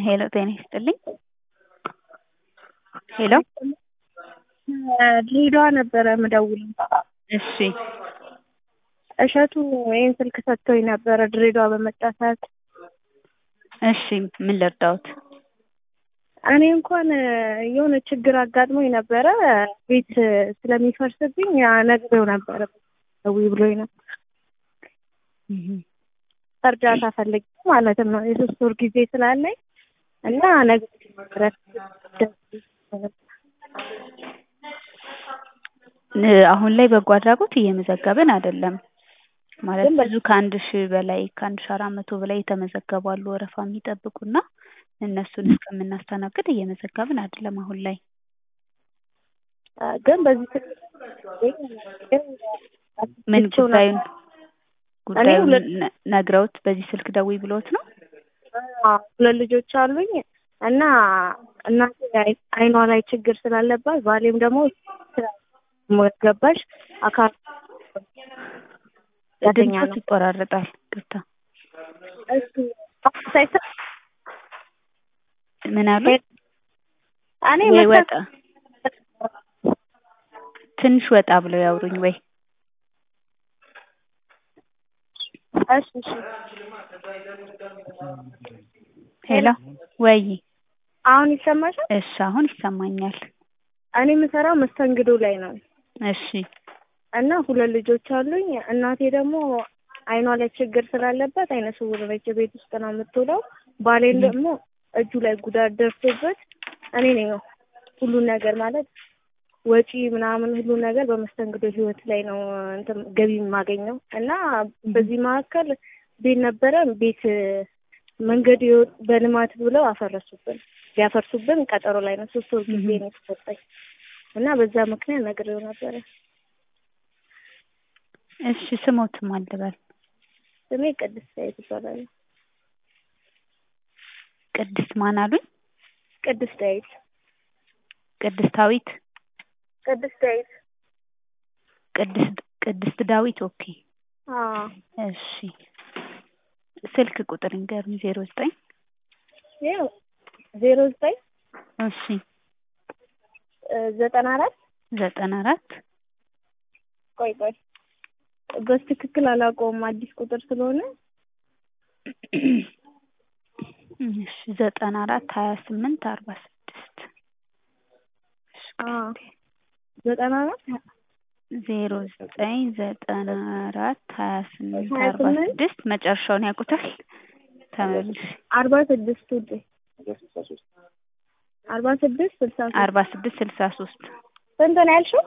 ሄሎ ጤና ይስጥልኝ ሄሎ ድሬዳዋ ነበረ ምደውለው። እሺ እሸቱ ይሄን ስልክ ሰጥቶኝ ነበረ ድሬዳዋ በመጣ ሰዓት። እሺ ምን ልርዳዎት? እኔ እንኳን የሆነ ችግር አጋጥሞኝ ነበረ ቤት ስለሚፈርስብኝ ነግሬው ነበረ ደውዪ ብሎኝ ነበር። እርዳታ ፈልጌ ማለትም ነው የሶስት ወር ጊዜ ስላለኝ እና ነግሬው ነበረ። አሁን ላይ በጎ አድራጎት እየመዘገብን አይደለም። ማለት ብዙ ከአንድ ሺህ በላይ ከአንድ ሺህ አራት መቶ በላይ የተመዘገቡ አሉ ወረፋ የሚጠብቁና እነሱን እስከምናስተናግድ እየመዘገብን አይደለም አሁን ላይ። ግን በዚህ ምን ጉዳዩን ጉዳዩን ነ- ነግረውት በዚህ ስልክ ደውዪ ብለውት ነው? ሁለት ልጆች አሉኝ እና እናቴ አይ- አይኗ ላይ ችግር ስላለባት ባሌም ደግሞ ገባሽ አካል ያተኛ ድምፆት ነው። ይቆራረጣል። ቅርታ እሱ ሳይሰ- ምን አሉ? እኔ ወይ መታ- ወጣ ትንሽ ወጣ ብለው ያውሩኝ ወይ እሺ እሺ ሄሎ ወይ አሁን ይሰማሻል? እሺ አሁን ይሰማኛል። እኔ የምሰራው መስተንግዶ ላይ ነው እሺ እና ሁለት ልጆች አሉኝ። እናቴ ደግሞ አይኗ ላይ ችግር ስላለበት አይነ ስውር ነች። ቤት ውስጥ ነው የምትውለው። ባሌን ደግሞ እጁ ላይ ጉዳት ደርሶበት እኔ ነኝ ሁሉን ነገር ማለት ወጪ ምናምን ሁሉ ነገር በመስተንግዶ ህይወት ላይ ነው እንትን ገቢ የማገኘው እና በዚህ መካከል ቤት ነበረ። ቤት መንገድ የወ- በልማት ብለው አፈረሱብን። ሊያፈርሱብን ቀጠሮ ላይ ነው። ሶስት ወር ጊዜ ነው የተሰጠኝ እና በዛ ምክንያት ነግሬው ነበረ። እሺ ስሞትም አልበል ስሜ ቅድስት ዳዊት ይባላል። ቅድስት ማን አሉኝ? ቅድስት ዳዊት ቅድስታዊት ቅድስት ዳዊት ቅድስት ቅድስት ዳዊት ኦኬ አዎ እሺ ስልክ ቁጥር ንገሩኝ ዜሮ ዘጠኝ ይኸው ዜሮ ዘጠኝ እሺ ዘጠና አራት ዘጠና አራት ቆይ ቆይ በትክክል አላውቀውም አዲስ ቁጥር ስለሆነ እሺ ዘጠና አራት ሀያ ስምንት አርባ ስድስት አዎ ዘጠና አራት ዜሮ ዘጠኝ ዘጠና አራት ሀያ ስምንት ሀያ አርባ ስምንት ስድስት መጨረሻውን ያውቁታል? ተመልሽ አርባ ስድስት ውዴ አርባ ስድስት ስልሳ ሶስት አርባ ስድስት ስልሳ ሶስት ስንት ነው ያልሽው?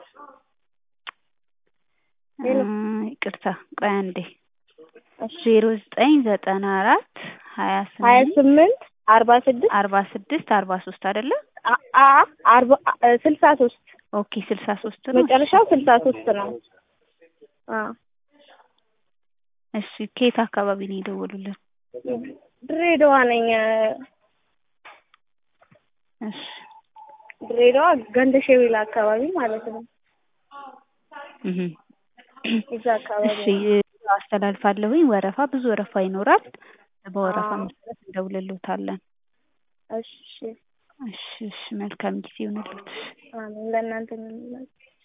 ሄሎ። ይቅርታ ቆይ አንዴ እሺ ዜሮ ዘጠኝ ዘጠና አራት ሀያ ሀያ ስምንት ስምንት አርባ ስድስት አርባ ስድስት አርባ ሶስት አይደለ? አ- አ አርባ አ- ስልሳ ሶስት ኦኬ ስልሳ ሶስት ነው። መጨረሻው ስልሳ ሶስት ነው። አዎ እሺ ከየት አካባቢ ነው የደወሉልን? ድሬዳዋ ነኝ። እሺ ድሬዳዋ ገንደ ሸቤላ አካባቢ ማለት ነው። እህ እዛ አካባቢ እሺ ነው። አስተላልፋለሁኝ። ወረፋ ብዙ ወረፋ ይኖራል። በወረፋ አዎ። መሰረት እንደውልሎታለን። እሺ እሺ እሺ መልካም ጊዜ ይሁንልዎት። አሜን። ለእናንተ ምን